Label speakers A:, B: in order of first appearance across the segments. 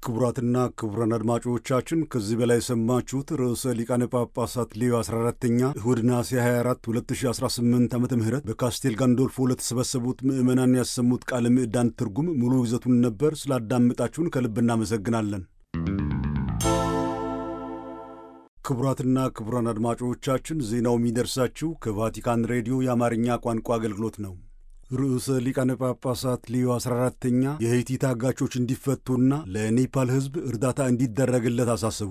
A: ክቡራትና ክቡራን አድማጮቻችን ከዚህ በላይ የሰማችሁት ርዕሰ ሊቃነ ጳጳሳት ሌዮ 14ተኛ እሁድ ነሐሴ 24 2018 ዓ ም በካስቴል ጋንዶልፎ ለተሰበሰቡት ምዕመናን ያሰሙት ቃለ ምዕዳን ትርጉም ሙሉ ይዘቱን ነበር። ስላዳመጣችሁን ከልብ እናመሰግናለን። ክቡራትና ክቡራን አድማጮቻችን ዜናው የሚደርሳችሁ ከቫቲካን ሬዲዮ የአማርኛ ቋንቋ አገልግሎት ነው። ርዕሰ ሊቃነ ጳጳሳት ሊዮ 14ተኛ የሄይቲ ታጋቾች እንዲፈቱና ለኔፓል ሕዝብ እርዳታ እንዲደረግለት አሳሰቡ።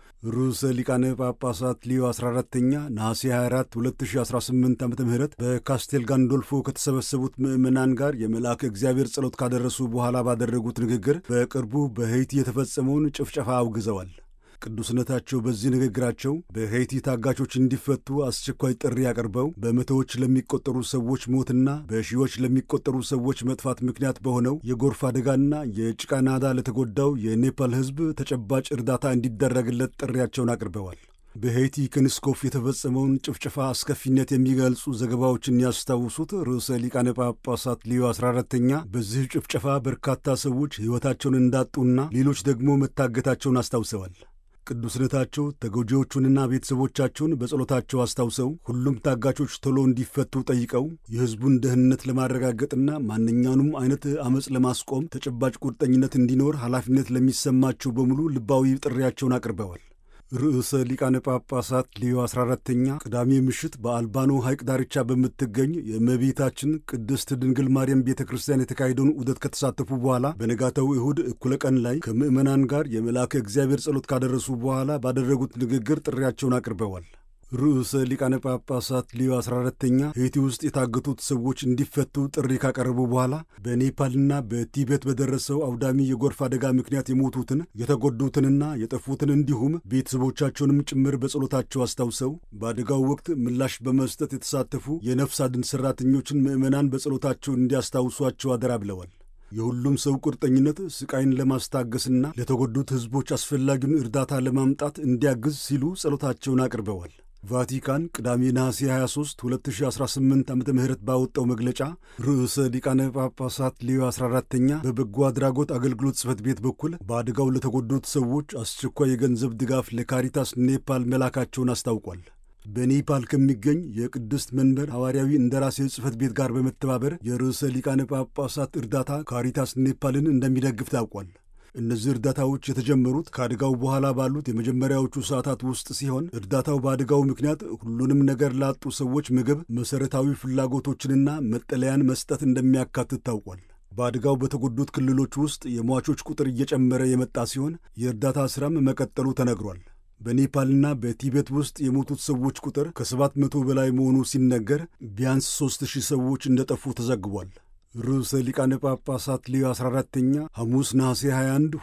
A: ርዕሰ ሊቃነ ጳጳሳት ሊዮ 14ተኛ ነሐሴ 24 2018 ዓ ም በካስቴል ጋንዶልፎ ከተሰበሰቡት ምዕመናን ጋር የመልአከ እግዚአብሔር ጸሎት ካደረሱ በኋላ ባደረጉት ንግግር በቅርቡ በሄይቲ የተፈጸመውን ጭፍጨፋ አውግዘዋል። ቅዱስነታቸው በዚህ ንግግራቸው በሄይቲ ታጋቾች እንዲፈቱ አስቸኳይ ጥሪ አቅርበው በመቶዎች ለሚቆጠሩ ሰዎች ሞትና በሺዎች ለሚቆጠሩ ሰዎች መጥፋት ምክንያት በሆነው የጎርፍ አደጋና የጭቃ ናዳ ለተጎዳው የኔፓል ሕዝብ ተጨባጭ እርዳታ እንዲደረግለት ጥሪያቸውን አቅርበዋል። በሄይቲ ክንስኮፍ የተፈጸመውን ጭፍጨፋ አስከፊነት የሚገልጹ ዘገባዎችን ያስታውሱት ርዕሰ ሊቃነ ጳጳሳት ሊዮ 14ተኛ በዚህ ጭፍጨፋ በርካታ ሰዎች ሕይወታቸውን እንዳጡና ሌሎች ደግሞ መታገታቸውን አስታውሰዋል። ቅዱስነታቸው ተጎጂዎቹንና ቤተሰቦቻቸውን በጸሎታቸው አስታውሰው ሁሉም ታጋቾች ቶሎ እንዲፈቱ ጠይቀው የሕዝቡን ደህንነት ለማረጋገጥና ማንኛውንም አይነት አመፅ ለማስቆም ተጨባጭ ቁርጠኝነት እንዲኖር ኃላፊነት ለሚሰማቸው በሙሉ ልባዊ ጥሪያቸውን አቅርበዋል። ርዕሰ ሊቃነ ጳጳሳት ሊዮ 14ተኛ ቅዳሜ ምሽት በአልባኖ ሐይቅ ዳርቻ በምትገኝ የእመቤታችን ቅድስት ድንግል ማርያም ቤተ ክርስቲያን የተካሄደውን ዑደት ከተሳተፉ በኋላ በነጋታው እሁድ እኩለ ቀን ላይ ከምዕመናን ጋር የመልአከ እግዚአብሔር ጸሎት ካደረሱ በኋላ ባደረጉት ንግግር ጥሪያቸውን አቅርበዋል። ርዕሰ ሊቃነ ጳጳሳት ሊዮ 14ተኛ ሄይቲ ውስጥ የታገቱት ሰዎች እንዲፈቱ ጥሪ ካቀረቡ በኋላ በኔፓልና በቲቤት በደረሰው አውዳሚ የጎርፍ አደጋ ምክንያት የሞቱትን የተጎዱትንና የጠፉትን እንዲሁም ቤተሰቦቻቸውንም ጭምር በጸሎታቸው አስታውሰው በአደጋው ወቅት ምላሽ በመስጠት የተሳተፉ የነፍስ አድን ሠራተኞችን ምዕመናን በጸሎታቸው እንዲያስታውሷቸው አደራ ብለዋል። የሁሉም ሰው ቁርጠኝነት ስቃይን ለማስታገስና ለተጎዱት ሕዝቦች አስፈላጊውን እርዳታ ለማምጣት እንዲያግዝ ሲሉ ጸሎታቸውን አቅርበዋል። ቫቲካን ቅዳሜ ነሐሴ 23 2018 ዓ ም ባወጣው መግለጫ ርዕሰ ሊቃነ ጳጳሳት ሊዮ 14ተኛ በበጎ አድራጎት አገልግሎት ጽሕፈት ቤት በኩል በአደጋው ለተጎዱት ሰዎች አስቸኳይ የገንዘብ ድጋፍ ለካሪታስ ኔፓል መላካቸውን አስታውቋል። በኔፓል ከሚገኝ የቅድስት መንበር ሐዋርያዊ እንደራሴ ጽሕፈት ቤት ጋር በመተባበር የርዕሰ ሊቃነ ጳጳሳት እርዳታ ካሪታስ ኔፓልን እንደሚደግፍ ታውቋል። እነዚህ እርዳታዎች የተጀመሩት ከአደጋው በኋላ ባሉት የመጀመሪያዎቹ ሰዓታት ውስጥ ሲሆን እርዳታው በአደጋው ምክንያት ሁሉንም ነገር ላጡ ሰዎች ምግብ፣ መሠረታዊ ፍላጎቶችንና መጠለያን መስጠት እንደሚያካትት ታውቋል። በአደጋው በተጎዱት ክልሎች ውስጥ የሟቾች ቁጥር እየጨመረ የመጣ ሲሆን የእርዳታ ሥራም መቀጠሉ ተነግሯል። በኔፓልና በቲቤት ውስጥ የሞቱት ሰዎች ቁጥር ከሰባት መቶ በላይ መሆኑ ሲነገር ቢያንስ ሦስት ሺህ ሰዎች እንደጠፉ ተዘግቧል። ርዕሰ ሊቃነ ጳጳሳት ሊዮ 14ተኛ ሐሙስ ነሐሴ 21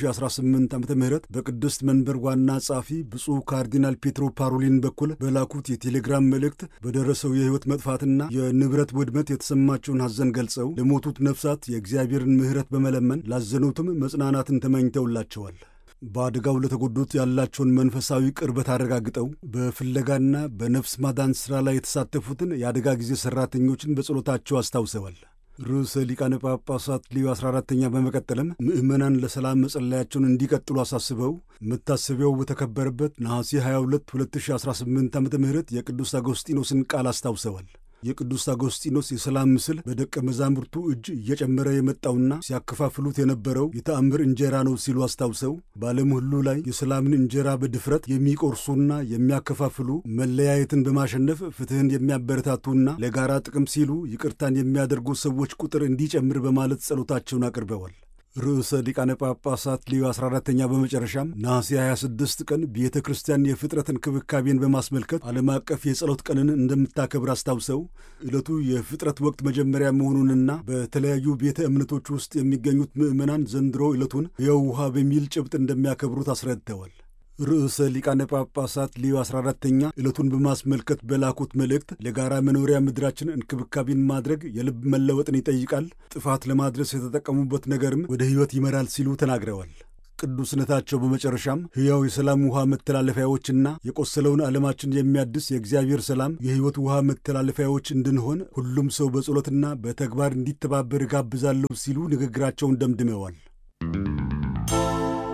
A: 2018 ዓ ም በቅድስት መንበር ዋና ጸሐፊ ብፁዕ ካርዲናል ፔትሮ ፓሮሊን በኩል በላኩት የቴሌግራም መልእክት በደረሰው የሕይወት መጥፋትና የንብረት ውድመት የተሰማቸውን ሐዘን ገልጸው ለሞቱት ነፍሳት የእግዚአብሔርን ምሕረት በመለመን ላዘኑትም መጽናናትን ተመኝተውላቸዋል። በአደጋው ለተጎዱት ያላቸውን መንፈሳዊ ቅርበት አረጋግጠው በፍለጋና በነፍስ ማዳን ሥራ ላይ የተሳተፉትን የአደጋ ጊዜ ሠራተኞችን በጸሎታቸው አስታውሰዋል። ርዕሰ ሊቃነ ጳጳሳት ሊዮ 14ተኛ በመቀጠልም ምዕመናን ለሰላም መጸለያቸውን እንዲቀጥሉ አሳስበው መታሰቢያው በተከበረበት ነሐሴ 22 2018 ዓ ም የቅዱስ አጎስጢኖስን ቃል አስታውሰዋል። የቅዱስ አጎስጢኖስ የሰላም ምስል በደቀ መዛሙርቱ እጅ እየጨመረ የመጣውና ሲያከፋፍሉት የነበረው የተአምር እንጀራ ነው ሲሉ አስታውሰው በዓለም ሁሉ ላይ የሰላምን እንጀራ በድፍረት የሚቆርሱና የሚያከፋፍሉ መለያየትን በማሸነፍ ፍትሕን የሚያበረታቱና ለጋራ ጥቅም ሲሉ ይቅርታን የሚያደርጉ ሰዎች ቁጥር እንዲጨምር በማለት ጸሎታቸውን አቅርበዋል። ርዕሰ ሊቃነ ጳጳሳት ሊዮ 14ተኛ በመጨረሻም ነሐሴ 26 ቀን ቤተ ክርስቲያን የፍጥረት እንክብካቤን በማስመልከት ዓለም አቀፍ የጸሎት ቀንን እንደምታከብር አስታውሰው ዕለቱ የፍጥረት ወቅት መጀመሪያ መሆኑንና በተለያዩ ቤተ እምነቶች ውስጥ የሚገኙት ምዕመናን ዘንድሮ ዕለቱን ሕያው ውሃ በሚል ጭብጥ እንደሚያከብሩት አስረድተዋል። ርዕሰ ሊቃነ ጳጳሳት ሊዮ 14ተኛ ዕለቱን በማስመልከት በላኩት መልእክት ለጋራ መኖሪያ ምድራችን እንክብካቤን ማድረግ የልብ መለወጥን ይጠይቃል፣ ጥፋት ለማድረስ የተጠቀሙበት ነገርም ወደ ሕይወት ይመራል ሲሉ ተናግረዋል። ቅዱስነታቸው በመጨረሻም ሕያው የሰላም ውሃ መተላለፊያዎችና የቆሰለውን ዓለማችን የሚያድስ የእግዚአብሔር ሰላም የሕይወት ውሃ መተላለፊያዎች እንድንሆን ሁሉም ሰው በጸሎትና በተግባር እንዲተባበር እጋብዛለሁ ሲሉ ንግግራቸውን ደምድመዋል።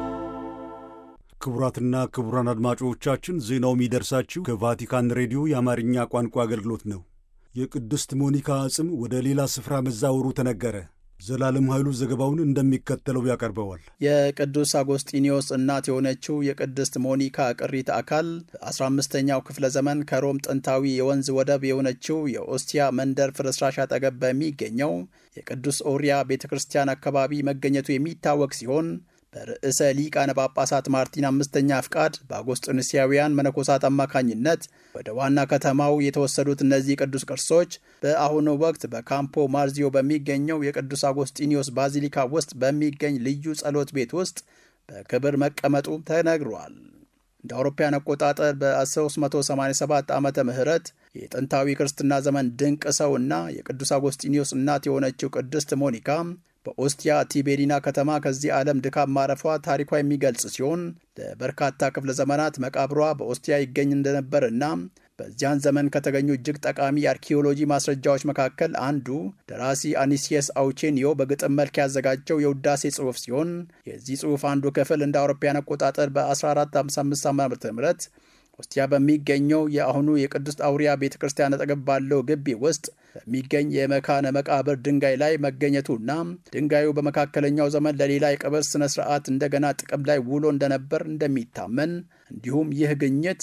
A: ክቡራትና ክቡራን አድማጮቻችን ዜናው የሚደርሳችሁ ከቫቲካን ሬዲዮ የአማርኛ ቋንቋ አገልግሎት ነው። የቅድስት ሞኒካ አጽም ወደ ሌላ ስፍራ መዛወሩ ተነገረ። ዘላለም ኃይሉ ዘገባውን እንደሚከተለው ያቀርበዋል።
B: የቅዱስ አጎስጢኒዮስ እናት የሆነችው የቅድስት ሞኒካ ቅሪተ አካል በ15ኛው ክፍለ ዘመን ከሮም ጥንታዊ የወንዝ ወደብ የሆነችው የኦስቲያ መንደር ፍርስራሽ አጠገብ በሚገኘው የቅዱስ ኦሪያ ቤተ ክርስቲያን አካባቢ መገኘቱ የሚታወቅ ሲሆን በርዕሰ ሊቃነ ጳጳሳት ማርቲን አምስተኛ ፍቃድ በአጎስጢኖሳውያን መነኮሳት አማካኝነት ወደ ዋና ከተማው የተወሰዱት እነዚህ ቅዱስ ቅርሶች በአሁኑ ወቅት በካምፖ ማርዚዮ በሚገኘው የቅዱስ አጎስጢኒዮስ ባዚሊካ ውስጥ በሚገኝ ልዩ ጸሎት ቤት ውስጥ በክብር መቀመጡ ተነግሯል። እንደ አውሮፓውያን አቆጣጠር በ387 ዓመተ ምህረት የጥንታዊ ክርስትና ዘመን ድንቅ ሰው እና የቅዱስ አጎስጢኒዮስ እናት የሆነችው ቅድስት ሞኒካ በኦስቲያ ቲቤሪና ከተማ ከዚህ ዓለም ድካም ማረፏ ታሪኳ የሚገልጽ ሲሆን ለበርካታ ክፍለ ዘመናት መቃብሯ በኦስቲያ ይገኝ እንደነበርና በዚያን ዘመን ከተገኙ እጅግ ጠቃሚ የአርኪኦሎጂ ማስረጃዎች መካከል አንዱ ደራሲ አኒሲየስ አውቼኒዮ በግጥም መልክ ያዘጋጀው የውዳሴ ጽሑፍ ሲሆን የዚህ ጽሑፍ አንዱ ክፍል እንደ አውሮፓውያን አቆጣጠር በ1455 ዓ ም ኦስቲያ በሚገኘው የአሁኑ የቅዱስ አውሪያ ቤተ ክርስቲያን አጠገብ ባለው ግቢ ውስጥ በሚገኝ የመካነ መቃብር ድንጋይ ላይ መገኘቱና ድንጋዩ በመካከለኛው ዘመን ለሌላ የቀብር ስነ ስርዓት እንደገና ጥቅም ላይ ውሎ እንደነበር እንደሚታመን እንዲሁም ይህ ግኝት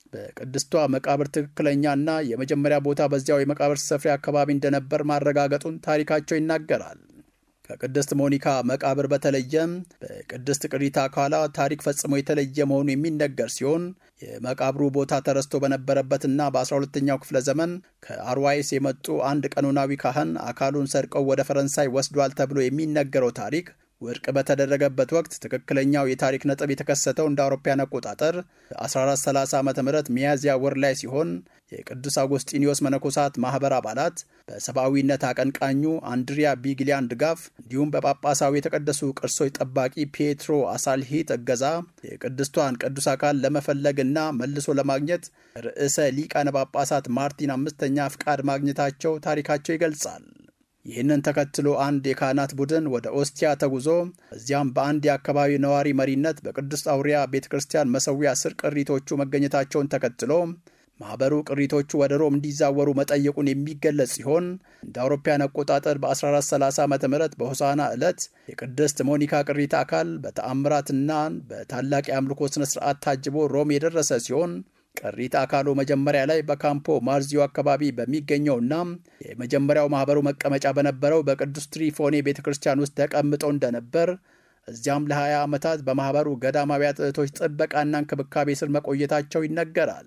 B: በቅድስቷ መቃብር ትክክለኛና የመጀመሪያ ቦታ በዚያው የመቃብር ስፍራ አካባቢ እንደነበር ማረጋገጡን ታሪካቸው ይናገራል። ከቅድስት ሞኒካ መቃብር በተለየም በቅድስት ቅሪተ አካሏ ታሪክ ፈጽሞ የተለየ መሆኑ የሚነገር ሲሆን የመቃብሩ ቦታ ተረስቶ በነበረበትና በ12ኛው ክፍለ ዘመን ከአርዋይስ የመጡ አንድ ቀኖናዊ ካህን አካሉን ሰርቀው ወደ ፈረንሳይ ወስዷል ተብሎ የሚነገረው ታሪክ ውድቅ በተደረገበት ወቅት ትክክለኛው የታሪክ ነጥብ የተከሰተው እንደ አውሮፓውያን አቆጣጠር በ1430 ዓ ም ሚያዝያ ወር ላይ ሲሆን የቅዱስ አጎስጢኒዮስ መነኮሳት ማኅበር አባላት በሰብአዊነት አቀንቃኙ አንድሪያ ቢግሊያን ድጋፍ እንዲሁም በጳጳሳዊ የተቀደሱ ቅርሶች ጠባቂ ፔትሮ አሳልሂት እገዛ የቅድስቷን ቅዱስ አካል ለመፈለግና መልሶ ለማግኘት ርዕሰ ሊቃነ ጳጳሳት ማርቲን አምስተኛ ፍቃድ ማግኘታቸው ታሪካቸው ይገልጻል። ይህንን ተከትሎ አንድ የካህናት ቡድን ወደ ኦስቲያ ተጉዞ እዚያም በአንድ የአካባቢ ነዋሪ መሪነት በቅዱስ አውሪያ ቤተ ክርስቲያን መሠዊያ ስር ቅሪቶቹ መገኘታቸውን ተከትሎ ማኅበሩ ቅሪቶቹ ወደ ሮም እንዲዛወሩ መጠየቁን የሚገለጽ ሲሆን እንደ አውሮፓውያን አቆጣጠር በ1430 ዓ ም በሆሳና ዕለት የቅድስት ሞኒካ ቅሪተ አካል በተአምራትና በታላቅ የአምልኮ ሥነ ሥርዓት ታጅቦ ሮም የደረሰ ሲሆን ቅሪተ አካሉ መጀመሪያ ላይ በካምፖ ማርዚዮ አካባቢ በሚገኘውና የመጀመሪያው ማኅበሩ መቀመጫ በነበረው በቅዱስ ትሪፎኔ ቤተ ክርስቲያን ውስጥ ተቀምጠው እንደነበር እዚያም ለ20 ዓመታት በማኅበሩ ገዳማውያት እህቶች ጥበቃና እንክብካቤ ስር መቆየታቸው ይነገራል።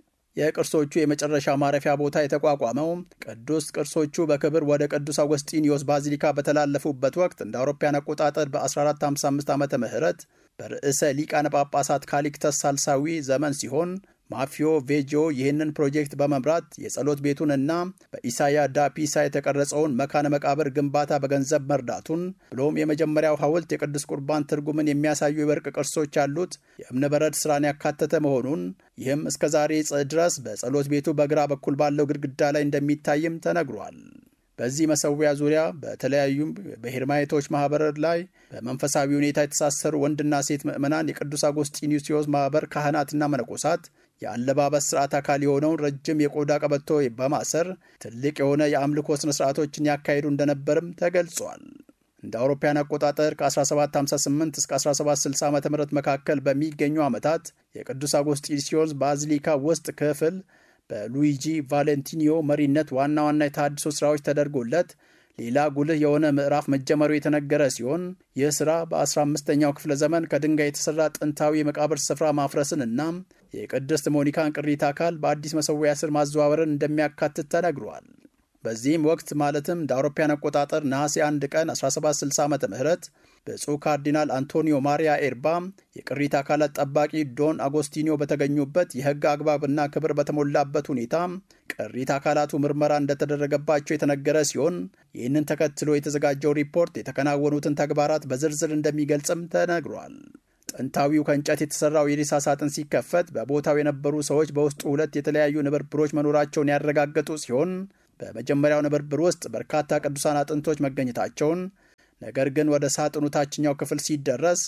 B: የቅርሶቹ የመጨረሻ ማረፊያ ቦታ የተቋቋመው ቅዱስ ቅርሶቹ በክብር ወደ ቅዱስ አውገስጢኒዮስ ባዚሊካ በተላለፉበት ወቅት እንደ አውሮፓውያን አቆጣጠር በ1455 ዓመተ ምህረት በርዕሰ ሊቃነ ጳጳሳት ካሊክተስ ሳልሳዊ ዘመን ሲሆን ማፊዮ ቬጂዮ ይህንን ፕሮጀክት በመምራት የጸሎት ቤቱንና በኢሳያ ዳ ፒሳ የተቀረጸውን መካነ መቃብር ግንባታ በገንዘብ መርዳቱን ብሎም የመጀመሪያው ሐውልት የቅዱስ ቁርባን ትርጉምን የሚያሳዩ የወርቅ ቅርሶች ያሉት የእብነበረድ ሥራን ያካተተ መሆኑን ይህም እስከ ዛሬ ድረስ በጸሎት ቤቱ በግራ በኩል ባለው ግድግዳ ላይ እንደሚታይም ተነግሯል። በዚህ መሰዊያ ዙሪያ በተለያዩ በሄርማይቶች ማኅበር ላይ በመንፈሳዊ ሁኔታ የተሳሰሩ ወንድና ሴት ምዕመናን የቅዱስ አጎስጢኒዮስ ማኅበር ካህናትና መነኮሳት የአለባበስ ስርዓት አካል የሆነውን ረጅም የቆዳ ቀበቶ በማሰር ትልቅ የሆነ የአምልኮ ሥነ ሥርዓቶችን ያካሂዱ እንደነበርም ተገልጿል። እንደ አውሮፓውያን አቆጣጠር ከ1758 እስከ 1760 ዓ ም መካከል በሚገኙ ዓመታት የቅዱስ አጎስጢኒዮስ ባዚሊካ ውስጥ ክፍል በሉዊጂ ቫሌንቲኒዮ መሪነት ዋና ዋና የተሃድሶ ሥራዎች ተደርጎለት ሌላ ጉልህ የሆነ ምዕራፍ መጀመሩ የተነገረ ሲሆን ይህ ሥራ በ15ኛው ክፍለ ዘመን ከድንጋይ የተሠራ ጥንታዊ የመቃብር ስፍራ ማፍረስን እና የቅድስት ሞኒካን ቅሪተ አካል በአዲስ መሠዊያ ስር ማዘዋወርን እንደሚያካትት ተነግሯል። በዚህም ወቅት ማለትም እንደ አውሮፓውያን አቆጣጠር ነሐሴ 1 ቀን 1760 ዓ ም ብፁዕ ካርዲናል አንቶኒዮ ማሪያ ኤርባ የቅሪተ አካላት ጠባቂ ዶን አጎስቲኒዮ በተገኙበት የሕግ አግባብና ክብር በተሞላበት ሁኔታ ቅሪተ አካላቱ ምርመራ እንደተደረገባቸው የተነገረ ሲሆን ይህንን ተከትሎ የተዘጋጀው ሪፖርት የተከናወኑትን ተግባራት በዝርዝር እንደሚገልጽም ተነግሯል። ጥንታዊው ከእንጨት የተሠራው የሬሳ ሳጥን ሲከፈት በቦታው የነበሩ ሰዎች በውስጡ ሁለት የተለያዩ ንብርብሮች መኖራቸውን ያረጋገጡ ሲሆን በመጀመሪያው ንብርብር ውስጥ በርካታ ቅዱሳን አጥንቶች መገኘታቸውን ነገር ግን ወደ ሳጥኑ ታችኛው ክፍል ሲደረስ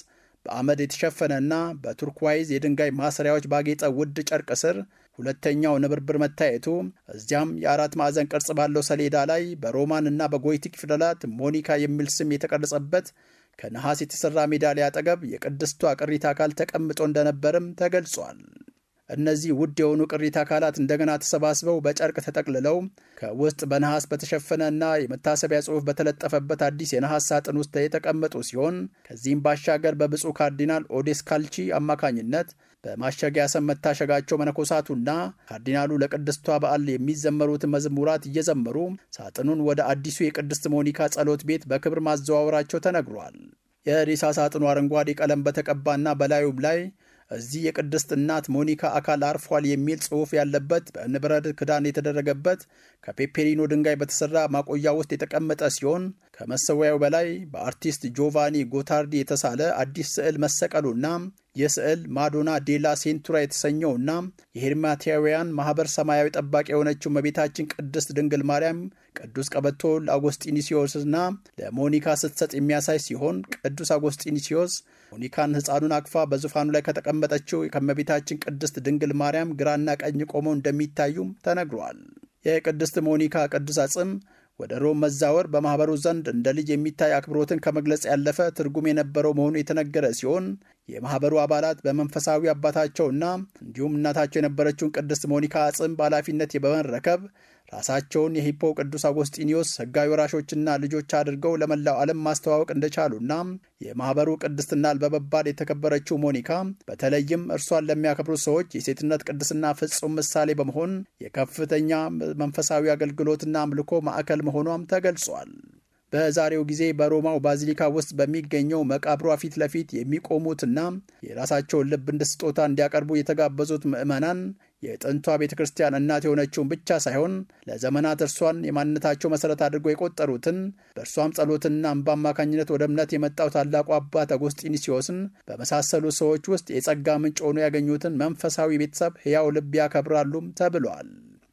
B: በአመድ የተሸፈነና በቱርኳይዝ የድንጋይ ማሰሪያዎች ባጌጠ ውድ ጨርቅ ስር ሁለተኛው ንብርብር መታየቱ እዚያም የአራት ማዕዘን ቅርጽ ባለው ሰሌዳ ላይ በሮማን እና በጎይቲክ ፊደላት ሞኒካ የሚል ስም የተቀረጸበት ከነሐስ የተሠራ ሜዳሊያ አጠገብ የቅድስቷ ቅሪተ አካል ተቀምጦ እንደነበርም ተገልጿል። እነዚህ ውድ የሆኑ ቅሪተ አካላት እንደገና ተሰባስበው በጨርቅ ተጠቅልለው ከውስጥ በነሐስ በተሸፈነ እና የመታሰቢያ ጽሑፍ በተለጠፈበት አዲስ የነሐስ ሳጥን ውስጥ የተቀመጡ ሲሆን ከዚህም ባሻገር በብፁዕ ካርዲናል ኦዴስ ካልቺ አማካኝነት በማሸጊያ ሰም መታሸጋቸው መነኮሳቱና ካርዲናሉ ለቅድስቷ በዓል የሚዘመሩትን መዝሙራት እየዘመሩ ሳጥኑን ወደ አዲሱ የቅድስት ሞኒካ ጸሎት ቤት በክብር ማዘዋወራቸው ተነግሯል። የሬሳ ሳጥኑ አረንጓዴ ቀለም በተቀባና በላዩም ላይ እዚህ የቅድስት እናት ሞኒካ አካል አርፏል የሚል ጽሑፍ ያለበት በእብነበረድ ክዳን የተደረገበት ከፔፔሪኖ ድንጋይ በተሠራ ማቆያ ውስጥ የተቀመጠ ሲሆን ከመሰዊያው በላይ በአርቲስት ጆቫኒ ጎታርዲ የተሳለ አዲስ ስዕል መሰቀሉና ይህ ስዕል ማዶና ዴላ ሴንቱራ የተሰኘውና የሄርማቲያውያን ማኅበር ሰማያዊ ጠባቂ የሆነችው እመቤታችን ቅድስት ድንግል ማርያም ቅዱስ ቀበቶ ለአጎስጢኒሲዮስና ለሞኒካ ስትሰጥ የሚያሳይ ሲሆን ቅዱስ አጎስጢኒሲዮስ ሞኒካን ሕፃኑን አቅፋ በዙፋኑ ላይ ከተቀመጠችው ከእመቤታችን ቅድስት ድንግል ማርያም ግራና ቀኝ ቆመው እንደሚታዩም ተነግሯል። የቅድስት ሞኒካ ቅዱስ አጽም ወደ ሮም መዛወር በማኅበሩ ዘንድ እንደ ልጅ የሚታይ አክብሮትን ከመግለጽ ያለፈ ትርጉም የነበረው መሆኑ የተነገረ ሲሆን የማኅበሩ አባላት በመንፈሳዊ አባታቸውና እንዲሁም እናታቸው የነበረችውን ቅድስት ሞኒካ አጽም በኃላፊነት በመረከብ ራሳቸውን የሂፖ ቅዱስ አጎስጢኒዮስ ሕጋዊ ወራሾችና ልጆች አድርገው ለመላው ዓለም ማስተዋወቅ እንደቻሉና የማኅበሩ ቅድስትና በመባል የተከበረችው ሞኒካ በተለይም እርሷን ለሚያከብሩ ሰዎች የሴትነት ቅድስና ፍጹም ምሳሌ በመሆን የከፍተኛ መንፈሳዊ አገልግሎትና አምልኮ ማዕከል መሆኗም ተገልጿል። በዛሬው ጊዜ በሮማው ባዚሊካ ውስጥ በሚገኘው መቃብሯ ፊት ለፊት የሚቆሙትና የራሳቸውን ልብ እንደ ስጦታ እንዲያቀርቡ የተጋበዙት ምዕመናን የጥንቷ ቤተ ክርስቲያን እናት የሆነችውን ብቻ ሳይሆን ለዘመናት እርሷን የማንነታቸው መሠረት አድርገው የቆጠሩትን በእርሷም ጸሎትና እንባ አማካኝነት ወደ እምነት የመጣው ታላቁ አባት አጎስጢኒሲዮስን በመሳሰሉ ሰዎች ውስጥ የጸጋ ምንጭ ሆኖ ያገኙትን መንፈሳዊ ቤተሰብ ሕያው ልብ ያከብራሉም ተብሏል።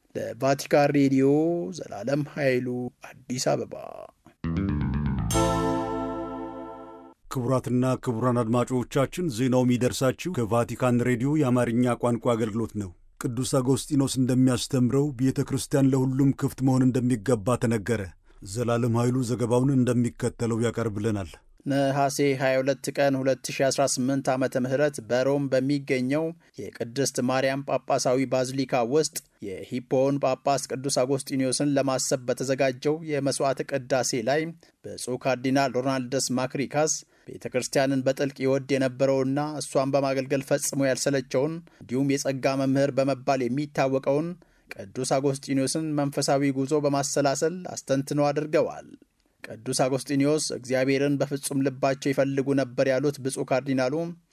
B: ለቫቲካን ሬዲዮ ዘላለም ኃይሉ አዲስ አበባ።
A: ክቡራትና ክቡራን አድማጮቻችን ዜናው የሚደርሳችሁ ከቫቲካን ሬዲዮ የአማርኛ ቋንቋ አገልግሎት ነው። ቅዱስ አጎስጢኖስ እንደሚያስተምረው ቤተ ክርስቲያን ለሁሉም ክፍት መሆን እንደሚገባ ተነገረ። ዘላለም ኃይሉ ዘገባውን እንደሚከተለው ያቀርብልናል።
B: ነሐሴ 22 ቀን 2018 ዓመተ ምህረት በሮም በሚገኘው የቅድስት ማርያም ጳጳሳዊ ባዚሊካ ውስጥ የሂፖውን ጳጳስ ቅዱስ አጎስጢኒዮስን ለማሰብ በተዘጋጀው የመሥዋዕት ቅዳሴ ላይ ብፁዕ ካርዲናል ሮናልደስ ማክሪካስ ቤተ ክርስቲያንን በጥልቅ ይወድ የነበረውና እሷን በማገልገል ፈጽሞ ያልሰለቸውን እንዲሁም የጸጋ መምህር በመባል የሚታወቀውን ቅዱስ አጎስጢኒዮስን መንፈሳዊ ጉዞ በማሰላሰል አስተንትኖ አድርገዋል። ቅዱስ አጎስጢኒዮስ እግዚአብሔርን በፍጹም ልባቸው ይፈልጉ ነበር ያሉት ብፁዕ ካርዲናሉ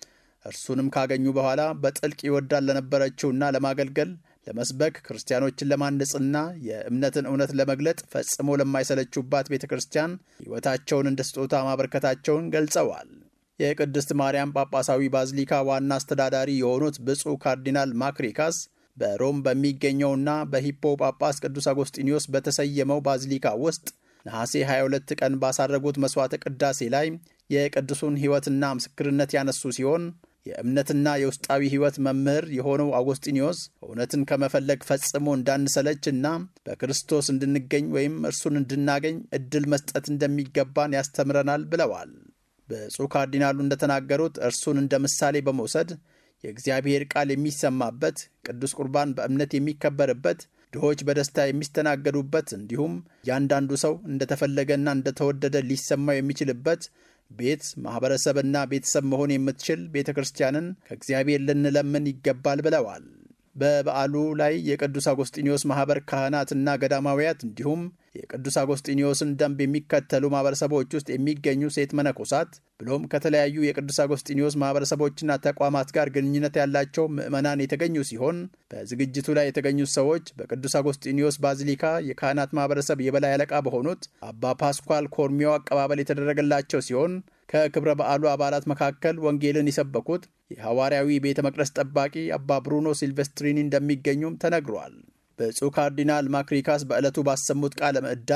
B: እርሱንም ካገኙ በኋላ በጥልቅ ይወዳል ለነበረችውና ለማገልገል ለመስበክ ክርስቲያኖችን ለማነጽና የእምነትን እውነት ለመግለጥ ፈጽሞ ለማይሰለቹባት ቤተ ክርስቲያን ሕይወታቸውን እንደ ስጦታ ማበርከታቸውን ገልጸዋል። የቅድስት ማርያም ጳጳሳዊ ባዚሊካ ዋና አስተዳዳሪ የሆኑት ብፁዕ ካርዲናል ማክሪካስ በሮም በሚገኘውና በሂፖ ጳጳስ ቅዱስ አጎስጢኒዮስ በተሰየመው ባዚሊካ ውስጥ ነሐሴ 22 ቀን ባሳረጉት መሥዋዕተ ቅዳሴ ላይ የቅዱሱን ሕይወትና ምስክርነት ያነሱ ሲሆን የእምነትና የውስጣዊ ሕይወት መምህር የሆነው አጎስጢኒዮስ እውነትን ከመፈለግ ፈጽሞ እንዳንሰለችና በክርስቶስ እንድንገኝ ወይም እርሱን እንድናገኝ እድል መስጠት እንደሚገባን ያስተምረናል ብለዋል። ብፁዕ ካርዲናሉ እንደተናገሩት እርሱን እንደ ምሳሌ በመውሰድ የእግዚአብሔር ቃል የሚሰማበት፣ ቅዱስ ቁርባን በእምነት የሚከበርበት፣ ድሆች በደስታ የሚስተናገዱበት እንዲሁም እያንዳንዱ ሰው እንደተፈለገና እንደተወደደ ሊሰማው የሚችልበት ቤት ማኅበረሰብና ቤተሰብ መሆን የምትችል ቤተ ክርስቲያንን ከእግዚአብሔር ልንለምን ይገባል ብለዋል። በበዓሉ ላይ የቅዱስ አጎስጢኒዮስ ማኅበር ካህናትና ገዳማውያት እንዲሁም የቅዱስ አጎስጢኒዮስን ደንብ የሚከተሉ ማኅበረሰቦች ውስጥ የሚገኙ ሴት መነኮሳት ብሎም ከተለያዩ የቅዱስ አጎስጢኒዮስ ማኅበረሰቦችና ተቋማት ጋር ግንኙነት ያላቸው ምዕመናን የተገኙ ሲሆን በዝግጅቱ ላይ የተገኙት ሰዎች በቅዱስ አጎስጢኒዮስ ባዚሊካ የካህናት ማኅበረሰብ የበላይ አለቃ በሆኑት አባ ፓስኳል ኮርሚዮ አቀባበል የተደረገላቸው ሲሆን ከክብረ በዓሉ አባላት መካከል ወንጌልን የሰበኩት የሐዋርያዊ ቤተ መቅደስ ጠባቂ አባ ብሩኖ ሲልቨስትሪኒ እንደሚገኙም ተነግሯል። ብፁዕ ካርዲናል ማክሪካስ በዕለቱ ባሰሙት ቃለ ምዕዳን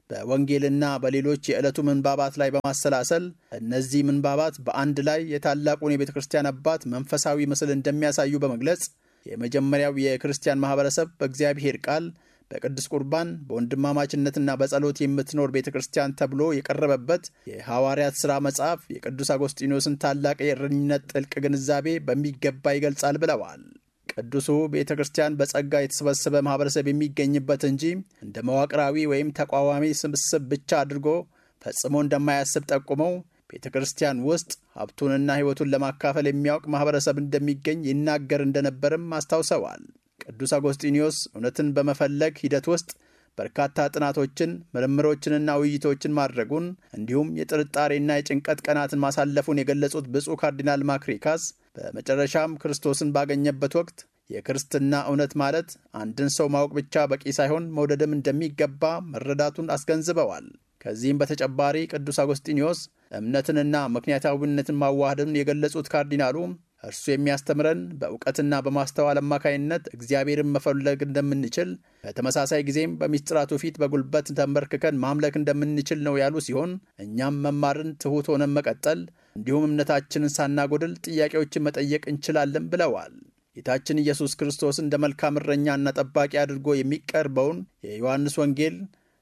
B: በወንጌልና በሌሎች የዕለቱ ምንባባት ላይ በማሰላሰል እነዚህ ምንባባት በአንድ ላይ የታላቁን የቤተ ክርስቲያን አባት መንፈሳዊ ምስል እንደሚያሳዩ በመግለጽ የመጀመሪያው የክርስቲያን ማኅበረሰብ በእግዚአብሔር ቃል በቅዱስ ቁርባን በወንድማማችነትና በጸሎት የምትኖር ቤተ ክርስቲያን ተብሎ የቀረበበት የሐዋርያት ሥራ መጽሐፍ የቅዱስ አጎስጢኖስን ታላቅ የእረኝነት ጥልቅ ግንዛቤ በሚገባ ይገልጻል ብለዋል። ቅዱሱ ቤተ ክርስቲያን በጸጋ የተሰበሰበ ማኅበረሰብ የሚገኝበት እንጂ እንደ መዋቅራዊ ወይም ተቋዋሚ ስብስብ ብቻ አድርጎ ፈጽሞ እንደማያስብ ጠቁመው ቤተ ክርስቲያን ውስጥ ሀብቱንና ሕይወቱን ለማካፈል የሚያውቅ ማኅበረሰብ እንደሚገኝ ይናገር እንደነበርም አስታውሰዋል። ቅዱስ አጎስጢኒዮስ እውነትን በመፈለግ ሂደት ውስጥ በርካታ ጥናቶችን ምርምሮችንና ውይይቶችን ማድረጉን እንዲሁም የጥርጣሬና የጭንቀት ቀናትን ማሳለፉን የገለጹት ብፁዕ ካርዲናል ማክሪካስ በመጨረሻም ክርስቶስን ባገኘበት ወቅት የክርስትና እውነት ማለት አንድን ሰው ማወቅ ብቻ በቂ ሳይሆን መውደድም እንደሚገባ መረዳቱን አስገንዝበዋል። ከዚህም በተጨማሪ ቅዱስ አጎስጢኒዮስ እምነትንና ምክንያታዊነትን ማዋሃድን የገለጹት ካርዲናሉ እርሱ የሚያስተምረን በእውቀትና በማስተዋል አማካይነት እግዚአብሔርን መፈለግ እንደምንችል በተመሳሳይ ጊዜም በሚስጥራቱ ፊት በጉልበት ተንበርክከን ማምለክ እንደምንችል ነው ያሉ ሲሆን እኛም መማርን ትሑት ሆነን መቀጠል እንዲሁም እምነታችንን ሳናጎድል ጥያቄዎችን መጠየቅ እንችላለን ብለዋል። ጌታችን ኢየሱስ ክርስቶስ እንደ መልካም እረኛና ጠባቂ አድርጎ የሚቀርበውን የዮሐንስ ወንጌል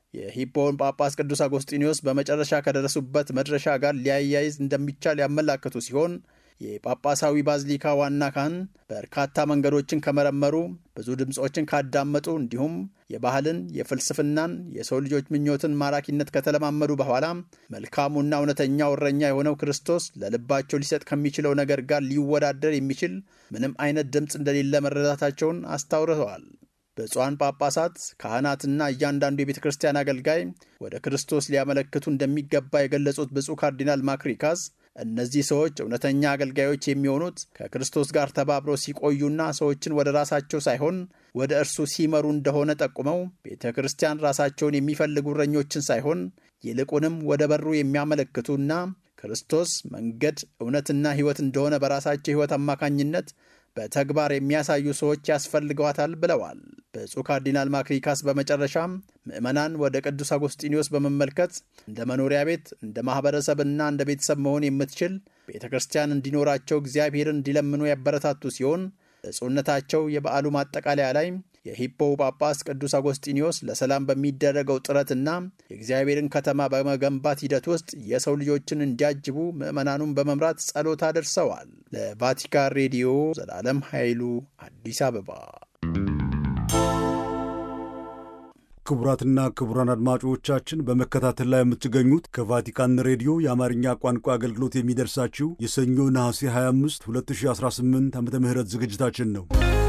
B: የሂፖን ጳጳስ ቅዱስ አጎስጢኒዮስ በመጨረሻ ከደረሱበት መድረሻ ጋር ሊያያይዝ እንደሚቻል ያመላከቱ ሲሆን የጳጳሳዊ ባዝሊካ ዋና ካህን በርካታ መንገዶችን ከመረመሩ ብዙ ድምፆችን ካዳመጡ እንዲሁም የባህልን፣ የፍልስፍናን፣ የሰው ልጆች ምኞትን ማራኪነት ከተለማመዱ በኋላ መልካሙና እውነተኛው እረኛ የሆነው ክርስቶስ ለልባቸው ሊሰጥ ከሚችለው ነገር ጋር ሊወዳደር የሚችል ምንም አይነት ድምፅ እንደሌለ መረዳታቸውን አስታውረዋል። ብፁዓን ጳጳሳት፣ ካህናትና እያንዳንዱ የቤተ ክርስቲያን አገልጋይ ወደ ክርስቶስ ሊያመለክቱ እንደሚገባ የገለጹት ብፁዕ ካርዲናል ማክሪካስ እነዚህ ሰዎች እውነተኛ አገልጋዮች የሚሆኑት ከክርስቶስ ጋር ተባብረው ሲቆዩና ሰዎችን ወደ ራሳቸው ሳይሆን ወደ እርሱ ሲመሩ እንደሆነ ጠቁመው ቤተ ክርስቲያን ራሳቸውን የሚፈልጉ እረኞችን ሳይሆን ይልቁንም ወደ በሩ የሚያመለክቱና ክርስቶስ መንገድ፣ እውነትና ሕይወት እንደሆነ በራሳቸው ሕይወት አማካኝነት በተግባር የሚያሳዩ ሰዎች ያስፈልገዋታል ብለዋል። ብፁዕ ካርዲናል ማክሪካስ በመጨረሻም ምዕመናን ወደ ቅዱስ አጎስጢኒዮስ በመመልከት እንደ መኖሪያ ቤት፣ እንደ ማኅበረሰብና እንደ ቤተሰብ መሆን የምትችል ቤተ ክርስቲያን እንዲኖራቸው እግዚአብሔርን እንዲለምኑ ያበረታቱ ሲሆን ብፁዕነታቸው የበዓሉ ማጠቃለያ ላይ የሂፖው ጳጳስ ቅዱስ አጎስጢኒዮስ ለሰላም በሚደረገው ጥረትና የእግዚአብሔርን ከተማ በመገንባት ሂደት ውስጥ የሰው ልጆችን እንዲያጅቡ ምዕመናኑን በመምራት ጸሎት አድርሰዋል። ለቫቲካን ሬዲዮ ዘላለም ኃይሉ አዲስ አበባ።
A: ክቡራትና ክቡራን አድማጮቻችን በመከታተል ላይ የምትገኙት ከቫቲካን ሬዲዮ የአማርኛ ቋንቋ አገልግሎት የሚደርሳችሁ የሰኞ ነሐሴ 25 2018 ዓ ም ዝግጅታችን ነው።